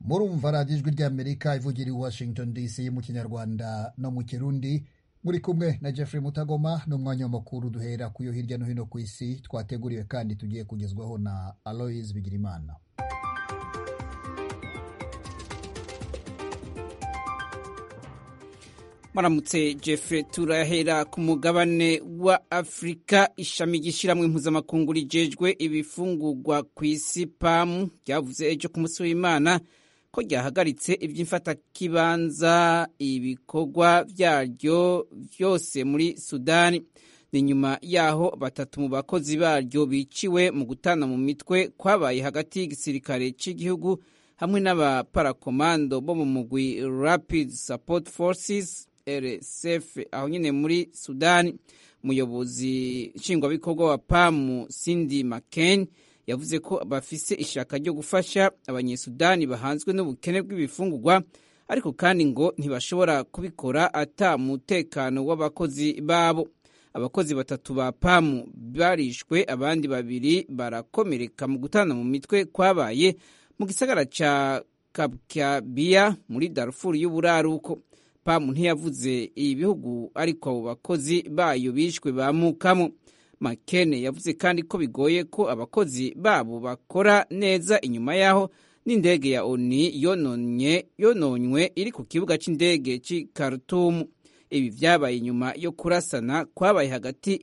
murumva radiyo ijwi ry'amerika ivugira i washington dc mu kinyarwanda no mu kirundi muri kumwe na jeffrey mutagoma n'umwanya w'amakuru duhera ku yo hirya no hino ku isi twateguriwe kandi tugiye kugezwaho na aloise bigirimana maramutse jeffrey turahera ku mugabane wa afurika ishami ry'ishyirahamwe mpuzamakungu rijejwe ibifungurwa ku isi pamu ryavuze ejo ku munsi w'imana ko ryahagaritse iby'imfatakibanza ibikorwa byaryo byose muri sudani ni nyuma yaho batatu mu bakozi baryo biciwe mu gutana mu mitwe kwabaye hagati y'igisirikare cy'igihugu hamwe n'abaparakomando bo mu mugwi rapid support forces rsf aho nyine muri sudani umuyobozi nshingwabikorwa wa pamu cindy mccain yavuze ko bafise ishaka ryo gufasha abanyesudani bahanzwe n'ubukene bw'ibifungurwa ariko kandi ngo ntibashobora kubikora ata mutekano w'abakozi babo abakozi batatu ba pamu barishwe abandi babiri barakomereka mu gutana mu mitwe kwabaye mu gisagara ca kabkabiya muri darfur y'uburaruko pamu ntiyavuze ibihugu ariko abo bakozi bayo bishwe bamukamo makene yavuze kandi ko bigoye ko abakozi babo bakora neza inyuma yaho n'indege ya oni yononye yononywe iri ku kibuga cy'indege cy'i Khartoum ibi vyabaye nyuma yo kurasana kwabaye hagati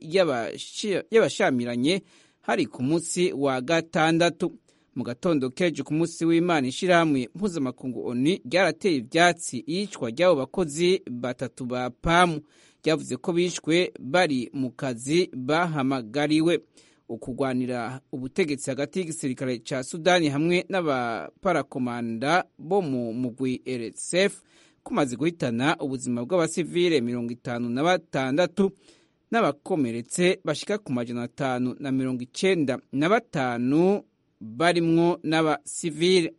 y'abashamiranye hari ku munsi wa gatandatu mu gatondo kejo ku munsi w'imana ishyirahamwe mpuzamakungu oni ryarateye ivyatsi iyicwa ry'abo bakozi batatu ba pamu ryavuze ko bishwe bari mu kazi bahamagariwe ukugwanira ubutegetsi hagati y'igisirikare ca sudani hamwe n'abaparakomanda bo mu mugwi rsf kumaze guhitana ubuzima bw'abasivile mirongo itanu na batandatu n'abakomeretse bashika ku majana atanu na mirongo icenda na batanu barimwo n'abasivile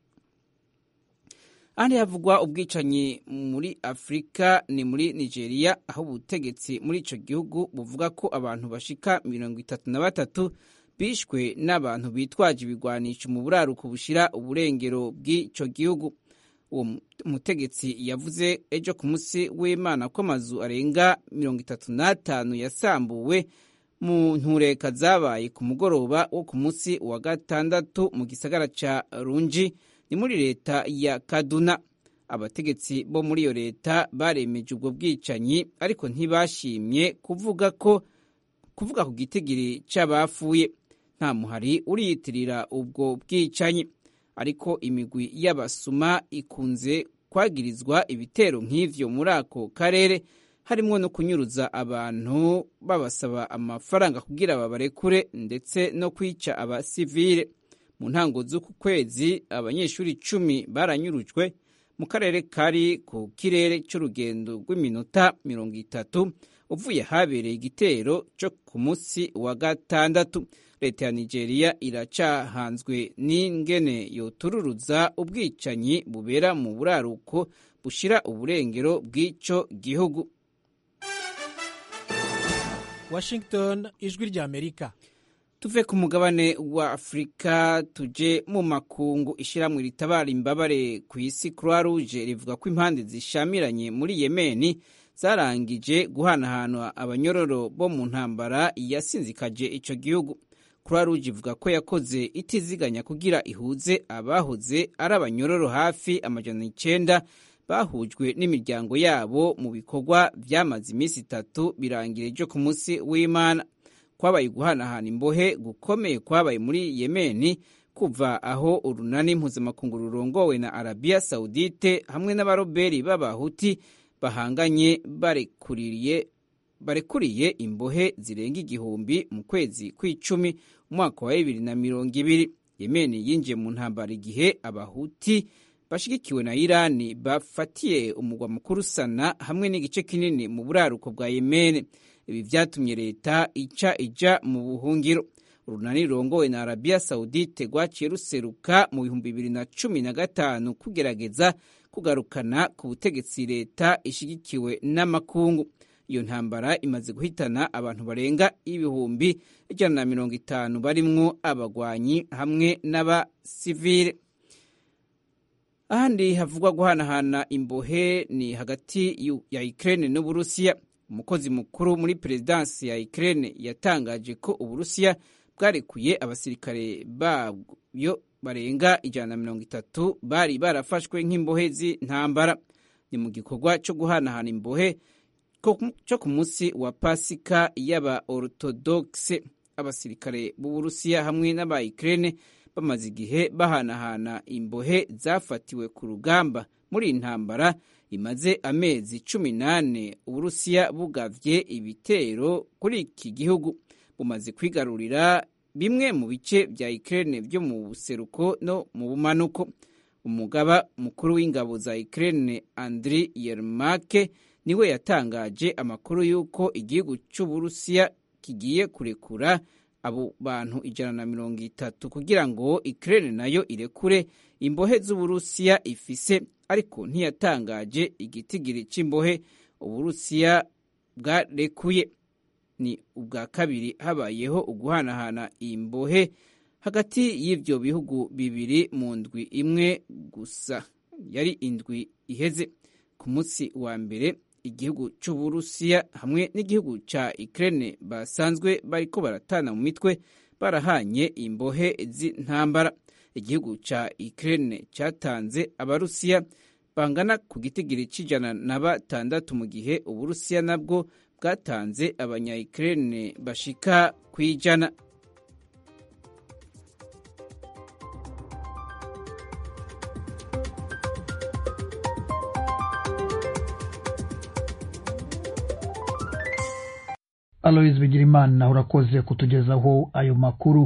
ahandi havugwa ubwicanyi muri afurika ni muri nigeria aho ubutegetsi muri ico gihugu buvuga ko abantu bashika mirongo itatu na batatu bishwe n'abantu bitwaje ibigwanisho mu buraruko bushira uburengero bw'ico gihugu uwo mutegetsi yavuze ejo ku munsi w'imana ko amazu arenga mirongo itatu n'atanu yasambuwe mu ntureka zabaye ku mugoroba wo ku munsi wa gatandatu mu gisagara ca runji ni muri leta ya kaduna abategetsi bo muri iyo leta baremeje ubwo bwicanyi ariko ntibashimye kuvuga ko kuvuga ku gitigiri c'abapfuye nta muhari uriyitirira ubwo bwicanyi ariko imigwi y'abasuma ikunze kwagirizwa ibitero nk'ivyo muri ako karere harimwo no kunyuruza abantu babasaba amafaranga kugira babarekure ndetse no kwica abasivile mu ntango z'uku kwezi abanyeshuri icumi baranyurujwe mu karere kari ku kirere cy'urugendo rw'iminota mirongo itatu uvuye habereye igitero cyo ku munsi wa gatandatu leta ya nigeria iracahanzwe n'ingene yotururuza ubwicanyi bubera mu buraruko bushira uburengero bw'ico gihugu washington ijwi ry'amerika tuve ku mugabane wa afurika tuje mu makungu ishyirahamwe ritabara imbabare ku isi croix rouge rivuga ko impande zishamiranye muri yemeni zarangije guhanahana abanyororo bo mu ntambara yasinzikaje ico gihugu croix rouge ivuga ko yakoze itiziganya kugira ihuze abahoze ari abanyororo hafi amajana icenda bahujwe n'imiryango yabo mu bikorwa vyamaze iminsi itatu birangira ejo ku munsi w'imana kwabaye guhanahana imbohe gukomeye kwabaye muri yemeni kuva aho urunani mpuzamakungu rurongowe na arabiya sawudite hamwe n'abaroberi b'abahuti bahanganye barekuriye barekuriye imbohe zirenga igihumbi mu kwezi kw'icumi umwaka wa bibiri na mirongo ibiri yemeni yinjiye mu ntambara igihe abahuti bashigikiwe na irani bafatiye umugwa mukuru sana hamwe n'igice kinini mu buraruko bwa yemeni ibi vyatumye leta ica ija mu buhungiro urunani rurongowe na arabiya sawudite rwaciye ruseruka mu bihumbi bibiri na cumi na gatanu kugerageza kugarukana ku butegetsi leta ishigikiwe n'amakungu iyo ntambara imaze guhitana abantu barenga ibihumbi ijana na mirongo itanu barimwo abagwanyi hamwe n'abasivile ahandi havugwa guhanahana imbohe ni hagati ya Ukraine n'Uburusiya umukozi mukuru muri perezidansi ya Ukraine yatangaje ko Uburusiya bwarekuye abasirikare babyo barenga ijana na mirongo itatu bari barafashwe nk'imbohe z'intambara ni mu gikorwa cyo guhanahana imbohe cyo ku munsi wa pasika y'aba orthodoxe abasirikare b'Uburusiya hamwe n'aba Ukraine bamaze igihe bahanahana imbohe zafatiwe ku rugamba muri iyi ntambara imaze amezi cumi n'ane uburusiya bugavye ibitero kuri iki gihugu bumaze kwigarurira bimwe mu bice vya Ukraine vyo mu buseruko no mu bumanuko umugaba mukuru w'ingabo za Ukraine Andriy Yermak niwe yatangaje amakuru y'uko igihugu c'uburusiya kigiye kurekura abo bantu ijana na mirongo itatu kugira ngo Ukraine nayo irekure imbohe z'uburusiya ifise ariko ntiyatangaje igitigiri c'imbohe uburusiya bwarekuye ni ubwa kabiri habayeho uguhanahana imbohe hagati y'ivyo bihugu bibiri mu ndwi imwe gusa yari indwi iheze ku munsi wa mbere igihugu c'uburusiya hamwe n'igihugu ca Ukraine basanzwe bariko baratana mu mitwe barahanye imbohe z'intambara igihugu ca Ukraine catanze abarusiya bangana ku gitigiri c'ijana na batandatu mu gihe uburusiya nabwo bwatanze abanya Ukraine bashika kw'ijana Aloys Bigirimana urakoze kutugezaho ayo makuru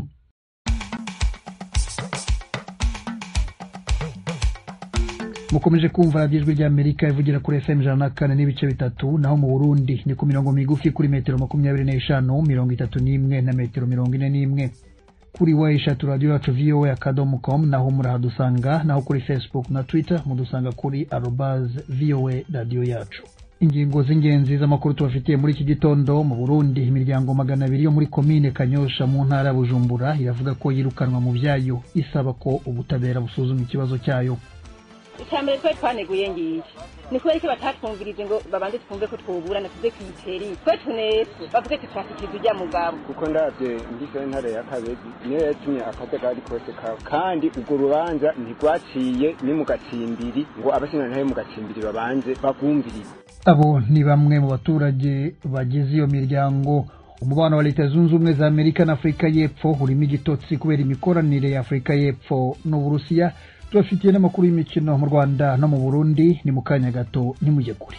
mukomeje kumva radiyo ijwi ry'amerika ivugira kuri fm ijana na kane n'ibice bitatu naho mu burundi ni ku mirongo migufi kuri metero makumyabiri n'eshanu mirongo itatu n'imwe na metero mirongo ine n'imwe kuri wa eshatu radiyo yacu voa akadomo com naho murahadusanga naho kuri facebook na twitter mudusanga kuri arobaz voa radiyo yacu ingingo z'ingenzi z'amakuru tubafitiye muri iki gitondo mu burundi imiryango magana abiri yo muri komine kanyosha mu ntara ya bujumbura iravuga ko yirukanwa mu byayo isaba ko ubutabera busuzuma ikibazo cyayo icya mbere twe twaneguye ngiye ni kubera ko batatwumvirije ngo babanze twumve ko twoburana tuze kwiteri twe tunetse bavuge tutwashikiriza ujya mugabo kuko ndabye ngize ntare ya kabezi niyo yatumye akajagari kose kawe kandi urwo rubanza ntirwaciye ni mu gacimbiri ngo abashinjantare mu gacimbiri babanze bagwumvirize abo ni bamwe mu baturage bagize iyo miryango umubano wa leta zunze ubumwe za amerika na afurika y'epfo urimo igitotsi kubera imikoranire ya afurika y'epfo n'uburusiya tubafitiye n'amakuru y'imikino mu rwanda no mu burundi ni mu kanya gato ntimujye kure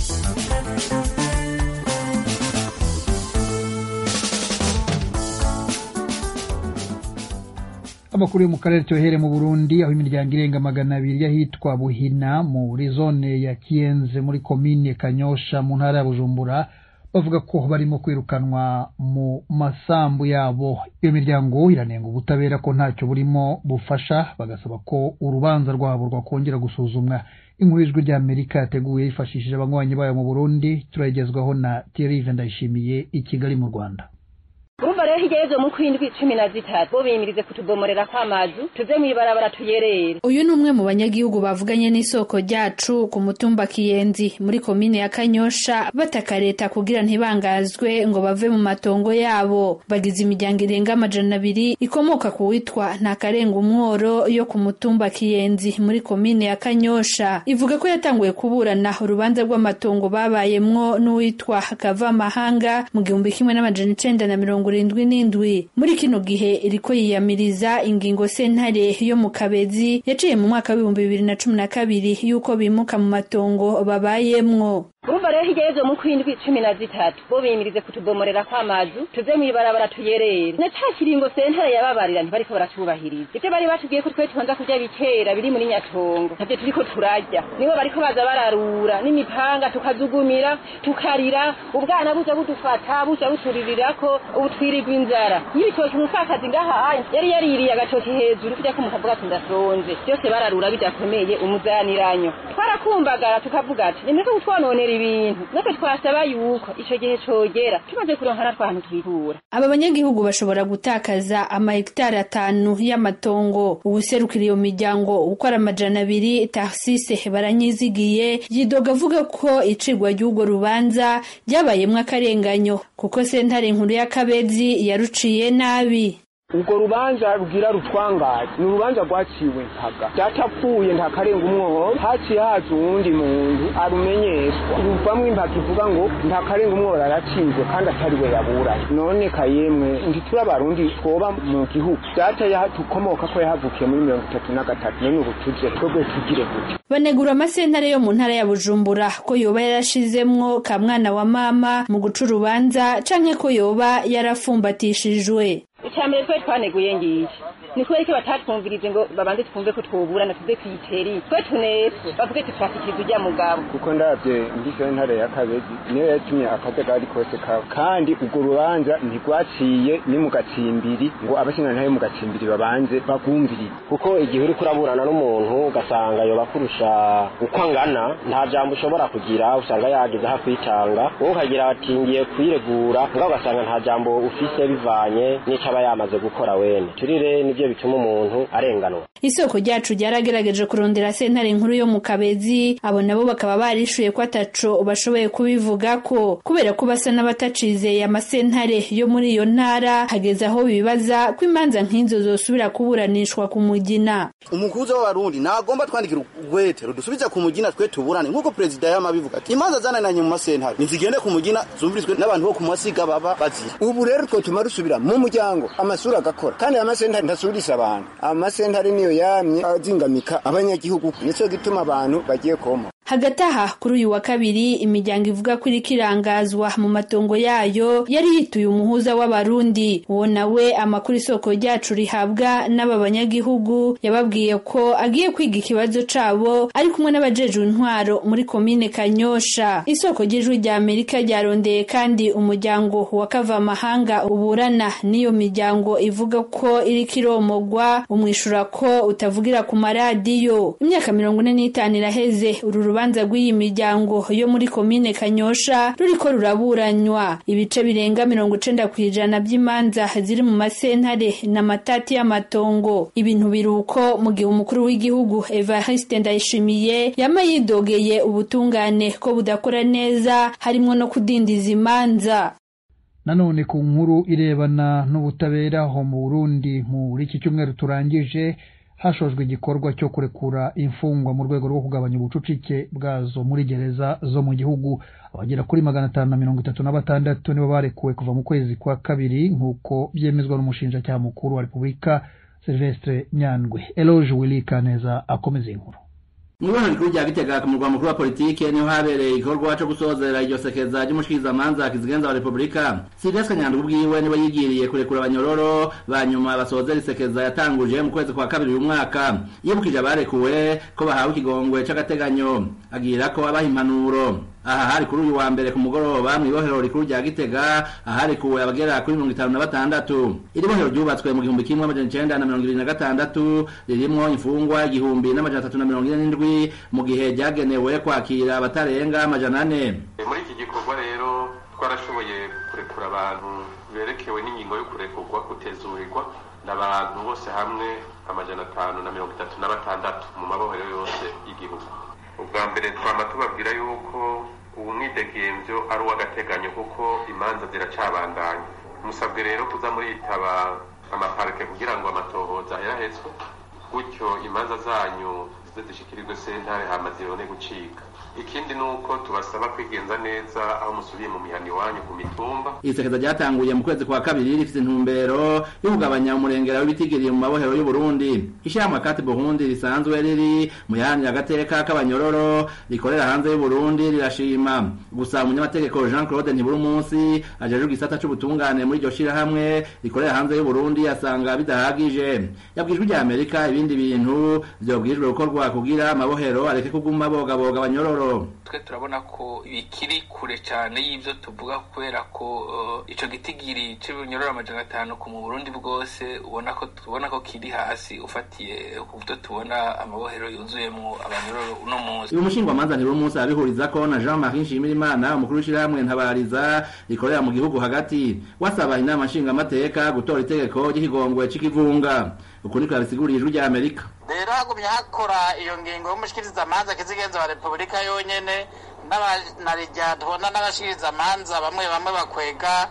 amakuru yo mu karere cyohere mu burundi aho imiryango irenga magana abiri y'ahitwa buhina muri zone ya kiyenze muri komine kanyosha mu ntara ya bujumbura bavuga ko barimo kwirukanwa mu masambu yabo iyo miryango iranenga ubutabera ko ntacyo burimo bufasha bagasaba ko urubanza rwabo rwakongera gusuzumwa inkuru y'ijwi ry'amerika yateguye yifashishije abanywanyi bayo mu burundi turayigezwaho na thierry ndayishimiye i kigali mu rwanda urumva rero hirya y'ejo mu kwindwi cumi na zitatu bo biyimirize kutubomorera kw'amazu tuze mw'ibarabara tuyerere uyu ni umwe mu banyagihugu bavuganye n'isoko ryacu ku mutumba kiyenzi muri komine ya kanyosha bataka leta kugira ntibangazwe ngo bave mu matongo yabo bagize imiryango irenga amajana abiri ikomoka ku witwa ntakarenga umworo yo ku mutumba kiyenzi muri komine ya kanyosha ivuga ko yatanguye kuburana urubanza rw'amatongo babayemwo n'uwitwa kavamahanga mu gihumbi kimwe n'amajana icenda na mirongo irindwi n'indwi muri kino gihe iriko yiyamiriza ingingo sentare yo mu kabezi yaciye mu mwaka w'ibihumbi bibiri na cumi na kabiri y'uko bimuka mu matongo babayemwo urumva rero hirya y'ejo mu kwindwi cumi na zitatu bo biyimirize kutubomorera kw'amazu tuze mw'ibarabara tuyerere na ca kiringo sentare yababarira ntibariko baracubahiriza ivyo bari batubwiye ko twe tubanza kurya bikera biri muri nyatongo navyo turiko turarya nibo bariko baza bararura n'imipanga tukazugumira tukarira ubwana buza budufata buza buturirirako ubu twirirwa inzara y'ibitoki umupfakazi ngaha yari yaririye agatoki hejuru kurya ko mukavuga ati ndasonze byose bararura bidakomeye umuzaniranyo twarakumbagara tukavuga ati nimureke kutwononera ibi bintu natwe twasaba yuko ico gihe cogera tumaze kuronka natwe ahantu twikura aba banyagihugu bashobora gutakaza amahegitari atanu y'amatongo uwuserukira iyo miryango uko ari amajana abiri tarsise baranyizigiye yidoga avuga ko icigwa ry'urwo rubanza ryabayemwo akarenganyo kuko sentare nkuru y'akabezi yaruciye nabi urwo rubanza rugira rutwangaye ni urubanza rwaciwe mpaga byatapfuye ntakarenga umwobo haciye haza uwundi muntu arumenyeshwa ruvamwo impaka ivuga ngo ntakarenga umwobo aracizwe kandi atari we yaburanye none kayemwe ntituri abarundi twoba mu gihugu byateye tukomoka ko yahavukiye muri mirongo itatu na gatatu none ubu tuje twebwe tugire gute banegura amasentare yo mu ntara ya bujumbura ko yoba yarashizemwo ka mwana wa mama mu guca urubanza canke ko yoba yarafumbatishijwe icambere twe twaneguye ngiki ni kubera ko batatwumvirize ngo babanze twumve ko twoburana tuze kwiteri twe tunepfo bavuge tutwasikiza ujya mugabo kuko ndabye mbise ntare ya kabezi niyo yatumye akajagari kose kawe kandi urwo rubanza ntirwaciye ni mu gacimbiri ngo abashingantahe mu gacimbiri babanze bagumvirize kuko igihe uriko uraburana n'umuntu ugasanga yoba kurusha uko angana nta jambo ushobora kugira usanga yageze aho kwitanga wowe ukagira ati ngiye kwiregura ngaho ugasanga nta jambo ufise bivanye n'ico aba yamaze gukora wene turire nivyo bituma umuntu arenganwa isoko ryacu ryaragerageje kurondera sentare nkuru yo mu kabezi abo nabo bakaba barishuye ko ataco bashoboye kubivuga ko kubera ko basa n'abatacizeye amasentare yo muri iyo ntara hageze aho bibaza ko imanza nk'izo zosubira kuburanishwa ku mugina umukuza w'abarundi nagomba twandikira urwete rudusubiza ku mugina twe tuburane nk'uko perezida yamabivuga ati imanza zananiranye mu masentare nizigende ku mugina zumvirizwe n'abantu bo ku masiga baba bazira ubu rero twotuma rusubira mu muryango amasura agakora kandi amasentare ntasubirisa abantu amasentare niyo yamye azingamika abanyagihugu nico gituma abantu bagiye koma hagati aha kuri uyu wa kabiri imiryango ivuga ko iriko irangazwa mu matongo yayo yari yituye umuhuza w'abarundi uwo nawe amakuru isoko ryacu rihabwa n'aba banyagihugu yababwiye ko agiye kwiga ikibazo cabo ari kumwe n'abajejwe intwaro muri komine kanyosha isoko ry'ijwi rya amerika ryarondeye kandi umuryango wa kavamahanga uburana n'iyo miryango ivuga ko iriko iromogwa umwishura ko utavugira ku maradiyo imyaka mirongo ine n'itanu iraheze uru urubanza rw'iyi miryango yo muri komine kanyosha ruriko ruraburanywa ibice birenga mirongo icenda ku ijana by'imanza ziri mu masentare na matati y'amatongo ibintu biruko mu gihe umukuru w'igihugu evariste ndayishimiye yama yidogeye ubutungane ko budakora neza harimwo no kudindiza imanza nanone ku nkuru irebana n'ubutabera aho mu burundi muri iki cyumweru turangije hashojwe igikorwa cyo kurekura imfungwa mu rwego rwo kugabanya ubucucike bwazo muri gereza zo mu gihugu abagera kuri magana atanu na mirongo itatu na batandatu nibo barekuwe kuva mu kwezi kwa kabiri nk'uko byemezwa n'umushinjacyaha mukuru wa repubulika silvestre nyandwi eloge willy kaneza akomeza inkuru mu ibona rikuru rya gitega ku murwa mukuru wa politike niho habereye igikorwa cyo gusozera iryo sekeza ry'umushikirizamanza kizigenza wa repubulika silvestre nyandwi ubwiwe niwe yigiriye kurekura abanyororo banyuma basozera isekeza yatanguje mu kwezi kwa kabiri uyu mwaka yibukije abarekuwe ko bahawe ikigongwe c'agateganyo agira ko abaha impanuro aha hari kuri uyu wa mbere ku mugoroba mu ibohero rikuru rya gitega aharekuwe abagera kuri mirongo itanu na batandatu iri bohero ryubatswe mu gihumbi kimwe amajana icenda na mirongo ibiri na gatandatu ririmwo imfungwa igihumbi n'amajana atatu na mirongo ine n'indwi mu gihe ryagenewe kwakira abatarenga amajana ane muri iki gikorwa rero twarashoboye kurekura abantu berekewe n'ingingo yo kurekurwa kutezurirwa n'abantu bose hamwe amajana atanu na mirongo itatu na batandatu mu mabohero yose y'igihugu ubwa mbere twama tubabwira yuko ubu mwidegemvyo ari uw'agateganyo kuko imanza ziracabandanya musabwe rero kuza muritaba amaparike kugira ngo amatohoza aherahezwe gutyo imanza zanyu zize zishikirirwe sentare hama zibone gucika ikindi ni uko tubasaba kwigenza neza aho musubiye mu mihana iwanyu ku mitumba isekeza ryatanguye mu kwezi kwa kabiri rifite intumbero yo kugabanya umurengera w'ibitigiriye mu mabohero y'u Burundi ishyirahamwe kati Burundi risanzwe riri mu yahanira agateka k'abanyororo rikorera hanze y'u Burundi rirashima gusa umunyamategeko Jean Claude Ntiburi munsi ajejwe igisata c'ubutungane muri iryo shirahamwe rikorera hanze y'u Burundi asanga bidahagije yabwijwe rya Amerika ibindi bintu vyobwijwe gukorwa cokorwa kugira amabohero areke kuguma bogaboga abanyororo twe turabona ko bikiri kure cyane y'ibyo tuvuga kubera ko uh, ico gitigiri c'ibinyororo amajana atanu ku mu burundi bwose ubona ko tubona ko kiri hasi ufatiye ku byo tubona amabohero yuzuyemwo abanyororo uno munsi uyu mushingwamanza ntiri umunsi arabihurizako na jean marie nshimirimana umukuru w'ishirahamwe ntabariza rikorera mu gihugu hagati wasaba inama nshingamateka gutora itegeko ry'ikigongwe c'ikivunga uku niko yabisiguriye ijwi rya amerika rero hagumye hakora iyo ngingo y'umushikirizamanza kizigenza wa repubulika yonyene n'abanarija tubona n'abashikirizamanza bamwe bamwe bakwega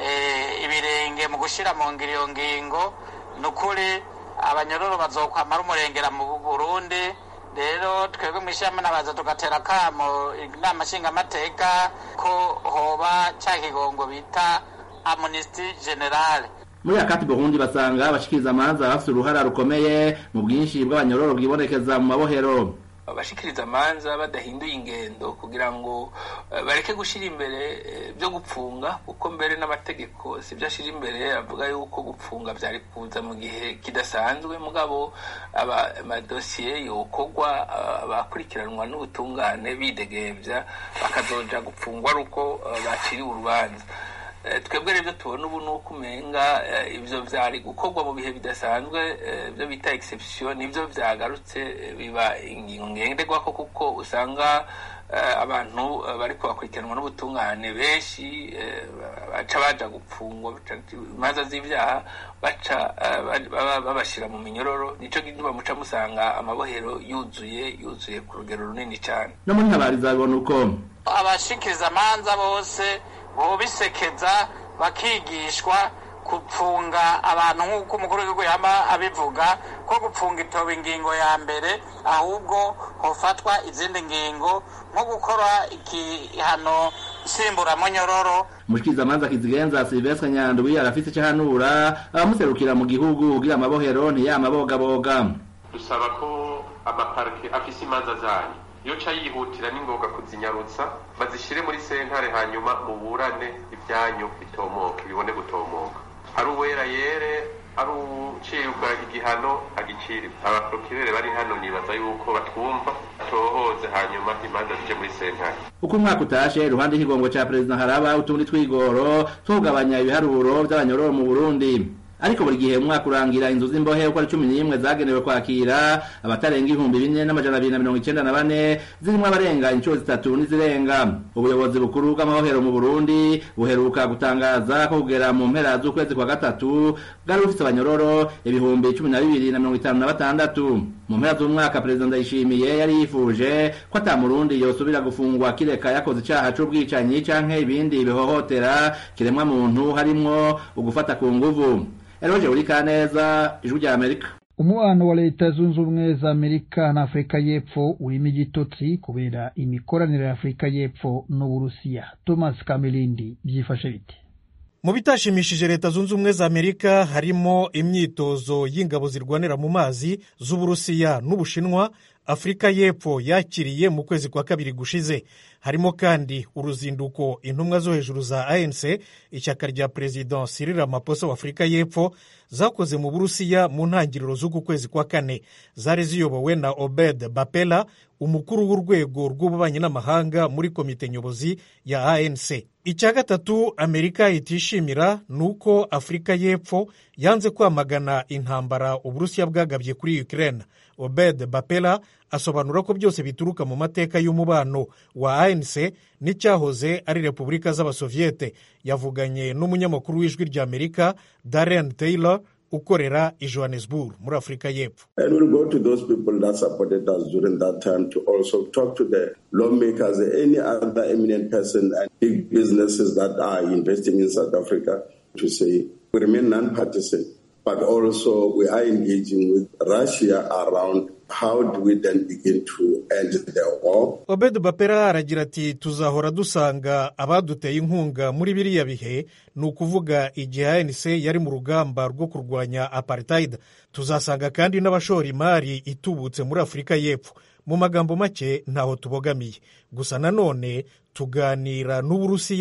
ibirenge mu gushira mu ngiro iyo ngingo ni ukuri abanyororo bazokwamara umurengera mu burundi rero twebwe mw'ishirahamwe nabaza tugatera akamo inama nshingamateka ko hoba ca kigongo bita amnesty generale muri akati burundi basanga abashikiriza amanza bafite uruhara rukomeye mu bwinshi bw'abanyororo bwibonekeza mu mabohero abashikiriza amanza badahinduye ingendo kugira ngo bareke gushyira imbere byo gupfunga kuko mbere n'amategeko si byo ashyira imbere avuga yuko gupfunga byari kuza mu gihe kidasanzwe mugabo amadosiye yokorwa abakurikiranwa n'ubutungane bidegembya bakazoja gupfungwa ari uko baciriwe urubanza twebwe rero tubona ubu ni uko umenga ibyo byari gukorwa mu bihe bidasanzwe ibyo bita exception nibyo byagarutse biba ingingo ngenderwako kuko usanga abantu bari bakurikiranwa n'ubutungane benshi baca baja gupfungwa imanza z'ibyaha baca babashyira mu minyororo nico gituma muca musanga amabohero yuzuye yuzuye ku rugero runini cyane no muri ntabariza bibona uko abashikiriza amanza bose bobisekeza bakigishwa gupfunga abantu nk'uko umukuru w'igihugu yaba abivuga ko gupfunga itoba ingingo ya mbere ahubwo hofatwa izindi ngingo nko gukora igihano nsimburamunyororo umushikirizamanza kizigenza silvestre nyandwi arafise ico ahanura abamuserukira mu gihugu kugira amabohero ntiyamabogaboga dusaba ko amaparike afise imanza zanyu iyo ca yihutira n'ingoga kuzinyarutsa bazishyire muri sentare hanyuma muburane ibyanyu bitomoke bibone gutomoka ari uwera yere ari ucibwa igihano agicirwa abaprokirere bari hano nibaza yuko batwumva tohoze hanyuma imanza zije muri sentare uko umwaka utashe iruhande y'ikigongo ca perezida haraba utundi twigoro two kugabanya ibiharuro vy'abanyororo mu burundi ariko buri gihe umwaka urangira inzu z'imbohe uko ari cumi n'imwe zagenewe kwakira abatarenga ibihumbi bine n'amajana abiri na mirongo icenda na bane zirimwo abarenga inshuro zitatu n'izirenga ubuyobozi bukuru bw'amabohero mu burundi buheruka gutangaza ko kugera mu mpera z'ukwezi kwa gatatu bwari bufise abanyororo ibihumbi cumi na bibiri na mirongo itanu na batandatu mu mpera z'umwaka perezida ndayishimiye yari yifuje ko ata murundi yosubira gufungwa kireka yakoze icaha c'ubwicanyi canke ibindi bihohotera kiremwa muntu harimwo ugufata ku nguvu eroje uri kaneza ijwi rya amerika umubano wa leta zunze ubumwe za amerika na afurika y'epfo urimo igitotsi kubera imikoranire ya afurika y'epfo n'uburusiya thomas kamirindi byifashe bite mu bitashimishije leta zunze ubumwe za amerika harimo imyitozo y'ingabo zirwanira mu mazi z'uburusiya n'ubushinwa afurika y'epfo yakiriye mu kwezi kwa kabiri gushize harimo kandi uruzinduko intumwa zo hejuru za anc ishyaka rya perezida Cyril Ramaphosa wa afurika y'epfo zakoze mu burusiya mu ntangiriro z'uku kwezi kwa kane zari ziyobowe na obed bapela umukuru w'urwego rw'ububanyi n'amahanga muri komite nyobozi ya anc icya gatatu amerika itishimira ni uko afurika y'epfo yanze kwamagana intambara uburusiya bwagabye kuri ukraine obed bapela asobanura ko byose bituruka mu mateka y'umubano wa anc n'icyahoze ari repubulika z'abasoviyete yavuganye n'umunyamakuru w'ijwi ry'amerika darren taylor ukorera i johannesburg muri afurika y'epfo and we'll go to those people that supported us during that time to also talk to the lawmakers any other eminent person and big businesses that are investing in south africa to say we remain non-partisan but also we are engaging with russia around how do we then begin to end the war obed bapera aragira ati tuzahora dusanga abaduteye inkunga muri biriya bihe ni ukuvuga igihe anc yari mu rugamba rwo kurwanya apartheid tuzasanga kandi n'abashora imari itubutse muri afurika y'epfo mu magambo make ntaho tubogamiye gusa nanone tuganira n'uburusiya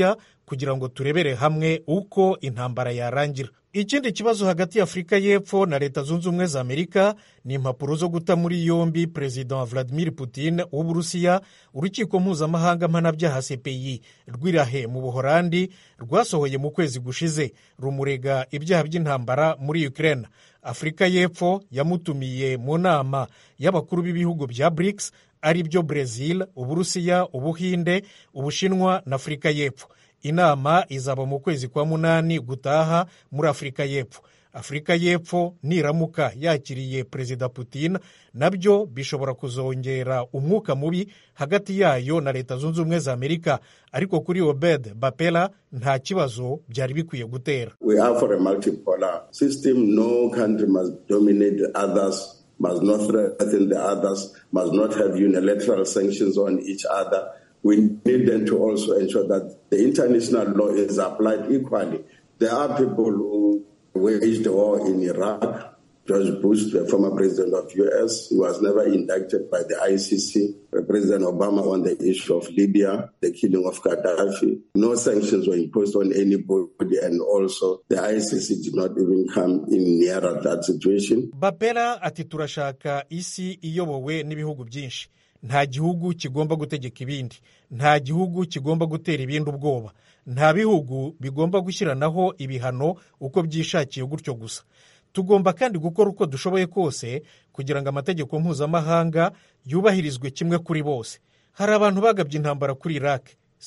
kugira ngo turebere hamwe uko intambara yarangira ikindi kibazo hagati ya afurika y'epfo na leta zunze ubumwe za amerika ni impapuro zo guta muri yombi perezida vladimir putin w'uburusiya urukiko mpuzamahanga mpanabyaha cpi rw'irahe mu buhorandi rwasohoye mu kwezi gushize rumurega ibyaha by'intambara muri ukraine afurika y'epfo yamutumiye mu nama y'abakuru b'ibihugu bya brics ari byo brezil uburusiya ubuhinde ubushinwa na afurika y'epfo inama izaba mu kwezi kwa munani gutaha muri afurika y'epfo afurika y'epfo niramuka yakiriye perezida putin nabyo bishobora kuzongera umwuka mubi hagati yayo na leta zunze ubumwe za amerika ariko kuri obed bapela nta kibazo byari bikwiye gutera We are for a multipolar system. No country must dominate the others, must not threaten the others, must not have unilateral sanctions on each other. We need them to also ensure that the international law is applied equally. There are people who waged the war in Iraq. George Bush, the former president of U.S., was never indicted by the ICC. President Obama on the issue of Libya, the killing of Gaddafi. No sanctions were imposed on anybody, and also the ICC did not even come in nearer that situation. bapera ati turashaka isi iyobowe n'ibihugu byinshi nta gihugu kigomba gutegeka ibindi nta gihugu kigomba gutera ibindi ubwoba nta bihugu bigomba gushyiranaho ibihano uko byishakiye gutyo gusa tugomba kandi gukora uko dushoboye kose kugira ngo amategeko mpuzamahanga yubahirizwe kimwe kuri bose hari abantu bagabye intambara kuri iraq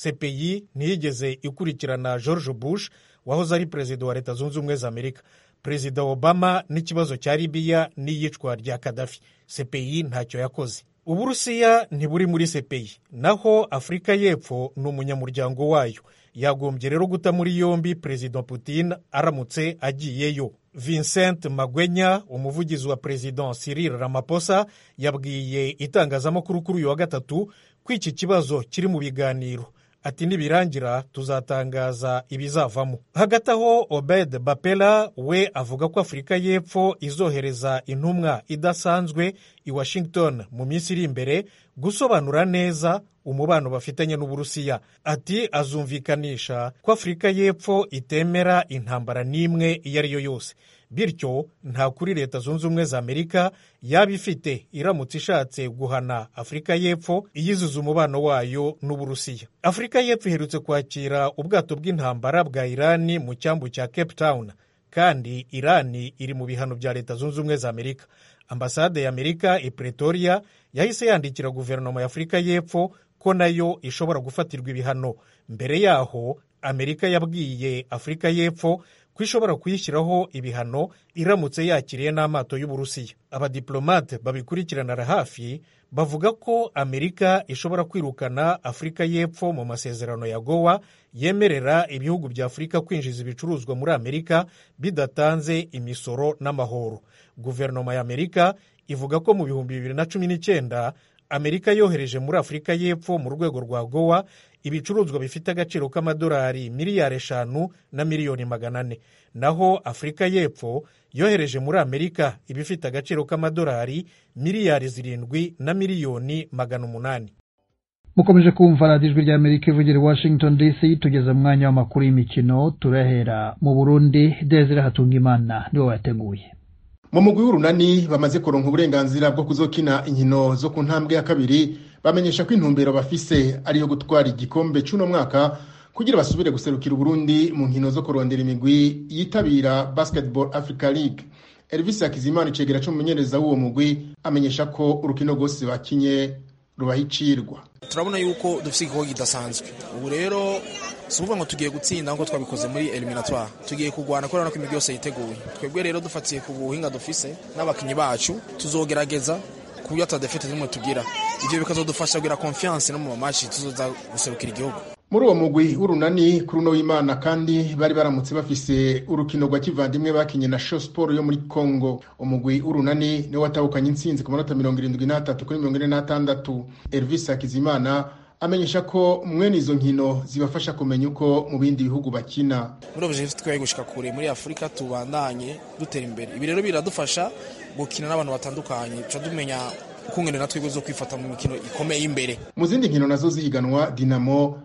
cpi ntiyigeze ikurikirana george bush wahoze ari perezida wa leta zunze ubumwe za amerika perezida obama n'ikibazo cya libiya n'iyicwa rya kadafi cpi ntacyo yakoze uburusiya ntiburi muri cpi naho afurika y'epfo ni umunyamuryango wayo yagombye rero guta muri yombi perezida putin aramutse agiyeyo vincent magwenya umuvugizi wa perezida cyril ramaphosa yabwiye itangazamakuru kuri uyu wa gatatu ko iki kibazo kiri mu biganiro ati nibirangira tuzatangaza ibizavamo hagati aho obed bapela we avuga ko afurika y'epfo izohereza intumwa idasanzwe i washington mu minsi iri imbere gusobanura neza umubano bafitanye n'uburusiya ati azumvikanisha ko afurika y'epfo itemera intambara n'imwe iyo ari yo yose bityo nta kuri leta zunze ubumwe za amerika yaba ifite iramutse ishatse guhana afurika y'epfo iyizuza umubano wayo n'uburusiya afurika y'epfo iherutse kwakira ubwato bw'intambara bwa irani mu cyambu cya cape town kandi irani iri mu bihano bya leta zunze ubumwe za amerika ambasade ya amerika i pretoria yahise yandikira guverinoma ya afurika y'epfo ko nayo ishobora gufatirwa ibihano mbere yaho amerika yabwiye afurika y'epfo ko ishobora kuyishyiraho ibihano iramutse yakiriye n'amato y'uburusiya abadiplomate babikurikiranira hafi bavuga ko amerika ishobora kwirukana afurika y'epfo mu masezerano ya gowa yemerera ibihugu bya afurika kwinjiza ibicuruzwa muri amerika bidatanze imisoro n'amahoro guverinoma ya amerika ivuga ko mu bihumbi bibiri na cumi n'icyenda amerika yohereje muri afurika y'epfo mu rwego rwa gowa ibicuruzwa bifite agaciro k'amadolari miliyari eshanu na miliyoni magana ane naho afurika y'epfo yohereje muri amerika ibifite agaciro k'amadolari miliyari zirindwi na miliyoni magana umunani mukomeje kumva radiyo ijwi ry'amerika ivugira i washington dc tugeze mu mwanya w'amakuru y'imikino turahera mu burundi desire hatungimana niwe wayateguye mu mugwi w'urunani bamaze kuronka uburenganzira bwo kuzokina inkino zo ku ntambwe ya kabiri bamenyesha ko intumbero bafise ari iyo gutwara igikombe c'uno mwaka kugira basubire guserukira uburundi mu nkino zo kurondera imigwi yitabira basketball africa league elvis hakizimana icegera c'umumenyereza w'uwo mugwi amenyesha ko urukino rwose bakinye rubahicirwa turabona yuko dufite igikorwa kidasanzwe ubu rero si ukuvuga ngo tugiye gutsinda nk'uko twabikoze muri eliminatoire tugiye kurwana kubera ko imigwi yose yiteguye twebwe rero dufatiye ku buhinga dufise n'abakinnyi bacu tuzogerageza ku buryo atadafite rimwe tugira ibyo bikazadufasha kugira confiance no mu mamaci tuzoza guserukira igihugu muri uwo mugwi w'urunani kuri uno w'imana kandi bari baramutse bafise urukino rwa kivandimwe bakinye na show sport yo muri congo umugwi w'urunani niwo watahukanye intsinzi ku manota mirongo irindwi n'atatu kuri mirongo ine n'atandatu elvis hakizimana amenyesha ko mwene izo nkino zibafasha kumenya uko mu bindi bihugu bakina muri objectif twaye gushika kure muri afurika tubandanye dutera imbere ibi rero biradufasha gukina n'abantu batandukanye tuca dumenya ukungene natwe zo kwifata mu mikino ikomeye imbere mu zindi nkino nazo zihiganwa dinamo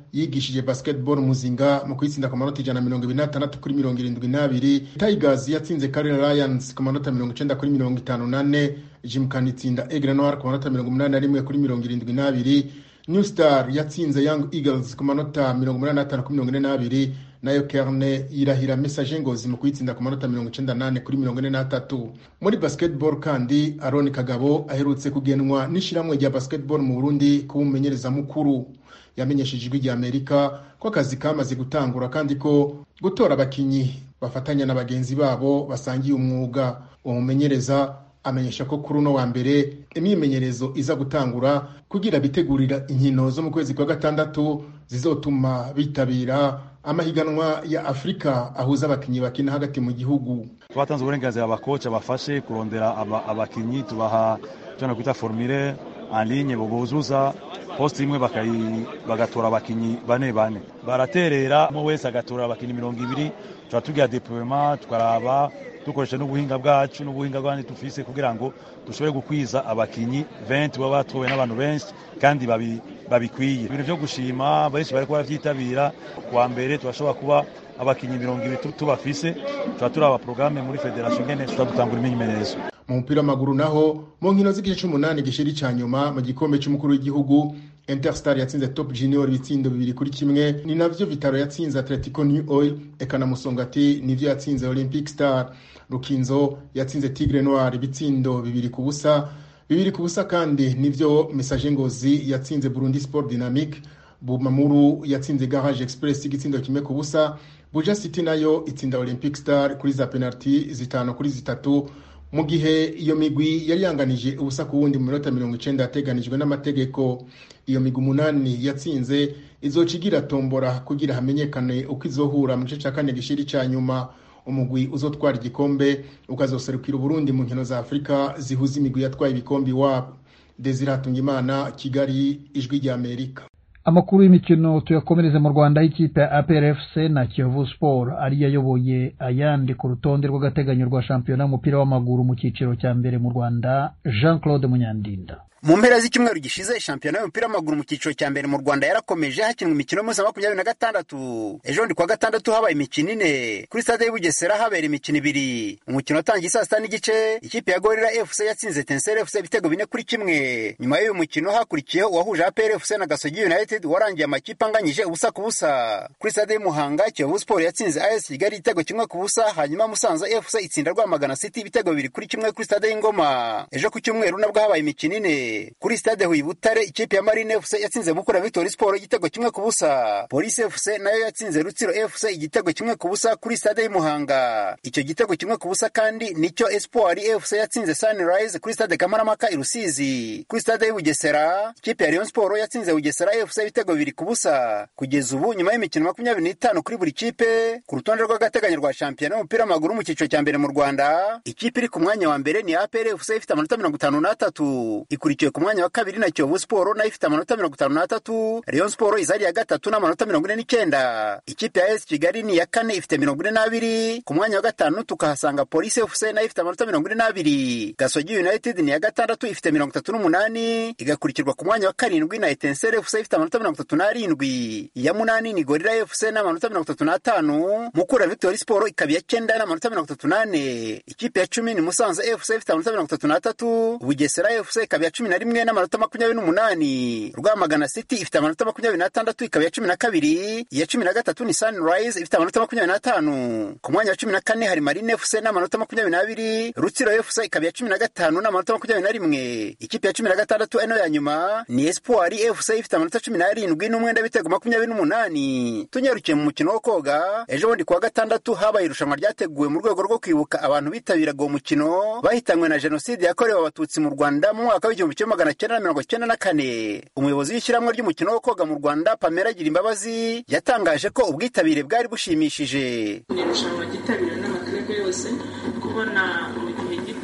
yigishije basketball muzinga mu kuyitsinda ku manota ijana na mirongo ibiri n'atandatu kuri mirongo irindwi n'abiri tigers yatsinze karera lions ku manota mirongo icenda kuri mirongo itanu n'ane jimkani itsinda egre noir ku manota mirongo umunani na rimwe kuri mirongo irindwi n'abiri new star yatsinze young eagles ku manota mirongo umunani n'atanu kuri mirongo ine n'abiri nayo kerne yirahira message ngozi mu kuyitsinda ku manota mirongo icenda n'ane kuri mirongo ine n'atatu muri basketball kandi aroni kagabo aherutse kugenwa n'ishiramwe rya basketball mu burundi kuba umumenyereza mukuru yamenyesheje ijwi rya amerika ko akazi kamaze gutangura kandi ko gutora abakinyi bafatanya na bagenzi babo basangiye umwuga uwo mumenyereza amenyesha ko kuri uno wa mbere imyimenyerezo iza gutangura kugira bitegurira inkino zo mu kwezi kwa gatandatu zizotuma bitabira amahiganwa ya afurika ahuza abakinnyi bakina hagati mu gihugu twatanze uburenganzira abakoca bafashe kurondera abakinnyi tubaha icyo kwita formire anlinye buzuza poste imwe bagatora abakinnyi bane bane baraterera umwe wese agatora abakinnyi mirongo ibiri tuba tugira deployement tukaraba dukoresha n'ubuhinga bwacu n'ubuhinga bwandi dufise kugira ngo dushobore gukwiza abakinyi 20 baba batowe n'abantu benshi kandi babikwiye ibintu vyo gushima benshi bariko baravyitabira kuwa mbere turashobora kuba abakinyi mirongo ibiri tubafise tuba turaba programme muri federation ngene tutadutangura imyimenyerezo mu mupira w'amaguru naho mu nkino z'igice c'umunani gishiri ca nyuma mu gikombe c'umukuru w'igihugu interstar yatsinze top junior ibitsindo bibiri kuri kimwe ni navyo vitaro yatsinze atletico new oil eka na musongati nivyo yatsinze olympic star rukinzo yatsinze tigre noir ibitsindo bibiri ku busa bibiri ku busa kandi nivyo message ngozi yatsinze burundi sport dynamique bumamuru yatsinze garage express igitsindo kimwe ku busa buja city nayo itsinda olympic star kuri za penalty zitanu kuri zitatu mu gihe iyo migwi yari yanganije ubusa ku wundi mu minota mirongo icenda yateganijwe n'amategeko iyo migwi umunani yatsinze izoca igira tombora kugira hamenyekane uko izohura mu gice ca kane gishiri ca nyuma umugwi uzotwara igikombe ukazoserukira uburundi mu nkino za afurika zihuza imigwi yatwaye ibikombe iwabo desire hatungimana kigali ijwi rya amerika amakuru y'imikino tuyakomereze mu rwanda y'ikipe ya aprfc na kiyovu sport ariyo ayoboye ayandi ku rutonde rw'agateganyo rwa shampiyona y'umupira w'amaguru mu cyiciro cya mbere mu rwanda jean claude munyandinda mu mpera z'icyumweru gishize shampiyona y'umupira w'amaguru mu cyiciro cya mbere mu rwanda yarakomeje hakinwa imikino y'umunsi wa makumyabiri na gatandatu ejo ndi kuwa gatandatu habaye imikino ine kuri stade y'i bugesera habera imikino ibiri umukino watangiye saa sita n'igice ikipe ya gorira fc yatsinze tenseri fc ibitego bine kuri kimwe nyuma y'uyu mukino hakurikiyeho uwahuje apr fc na gasogi united warangiye amakipe anganyije ubusa ku busa kuri stade y'umuhanga kiyovu sport yatsinze as kigali igitego kimwe ku busa hanyuma musanze fc itsinda rwamagana city ibitego bibiri kuri kimwe kuri stade y'ingoma ejo ku cyumweru nabwo habaye imikino ine kuri stade Huye Butare ikipe ya Marine FC yatsinze Mukura Victory Sport igitego kimwe ku busa Police FC nayo yatsinze Rutsiro FC igitego kimwe ku busa kuri stade y'Imuhanga icyo gitego kimwe ku busa kandi nicyo Espoir FC yatsinze Sunrise kuri stade Kamaramaka i Rusizi kuri stade y'Ubugesera ikipe ya Rayon Sport yatsinze Bugesera FC ibitego bibiri ku busa kugeza ubu nyuma y'imikino makumyabiri n'itanu kuri buri kipe ku rutonde rw'agateganyo rwa shampiyona y'umupira w'amaguru mu cyiciro cya mbere mu Rwanda ikipe iri ku mwanya wa mbere ni APR FC ifite amanota mirongo itanu n'atatu ikurikiwe ku mwanya wa kabiri na Kiyovu Sport nayo ifite amanota mirongo itanu n'atatu Rayon Sport izari ya gatatu n'amanota mirongo ine n'icyenda ikipe ya AS Kigali ni iya kane ifite mirongo ine n'abiri ku mwanya wa gatanu tukahasanga Police FC nayo ifite amanota mirongo ine n'abiri Gasogi United ni iya gatandatu ifite mirongo itatu n'umunani igakurikirwa ku mwanya wa karindwi na Etincelle FC ifite amanota mirongo itatu n'arindwi iya munani ni Gorilla FC n'amanota mirongo itatu n'atanu Mukura Victory Sport ikaba iya cyenda n'amanota mirongo itatu n'ane ikipe ya cumi ni Musanze FC ifite amanota mirongo itatu n'atatu Bugesera FC ikaba iya cumi na rimwe n'amanota makumyabiri n'umunani Rwamagana City ifite amanota makumyabiri n'atandatu ikaba iya cumi na kabiri iya cumi na gatatu ni Sunrise ifite amanota makumyabiri n'atanu ku mwanya wa cumi na kane hari Marine FC n'amanota makumyabiri n'abiri Rutsiro FC ikaba iya cumi na gatanu n'amanota makumyabiri na rimwe ikipe ya cumi na gatandatu eno ya nyuma ni Espoir FC ifite amanota cumi n'arindwi n'umwenda w'ibitego makumyabiri n'umunani tunyarukiye mu mukino wo koga ejo bundi kuwa gatandatu habaye irushanwa ryateguwe mu rwego rwo kwibuka abantu bitabiraga uwo mukino bahitanywe na jenoside yakorewe abatutsi mu Rwanda mu mwaka w'igihumbi kimwe magana cyenda na mirongo cyenda na kane umuyobozi w'ishyirahamwe ry'umukino wo koga mu Rwanda Pamela Girimbabazi yatangaje ko ubwitabire bwari bushimishije ni irushanwa ryitabiriwe n'amakipe yose kubona mu gihe gito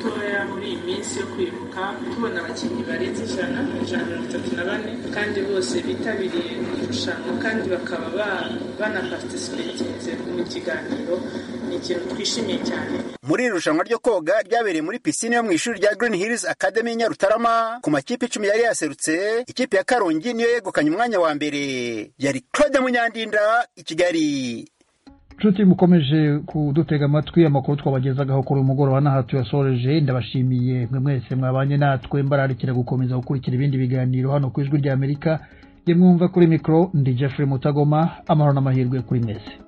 mutoya muri iyi minsi yo kwibuka tubona abakinnyi barenze ijana ijana mirongo itatu na bane kandi bose bitabiriye irushanwa kandi bakaba banapartisipetinze mu kiganiro ni ikintu twishimiye cyane muri iri rushanwa ryo koga ryabereye muri pisine yo mu ishuri rya Green Hills Academy i Nyarutarama ku makipe icumi yari yaserutse ikipe ya Karongi niyo yegukanye umwanya wa mbere yari Claude Munyandinda i Kigali nshuti mukomeje kudutega amatwi amakuru twabagezagaho kuri uyu mugoroba n'aha tuyasoreje ndabashimiye mwe mwese mwabanye natwe mbararikira gukomeza gukurikira ibindi biganiro hano ku ijwi ry'amerika ye mwumva kuri mikoro ndi jeffrey mutagoma amahoro n'amahirwe kuri mwese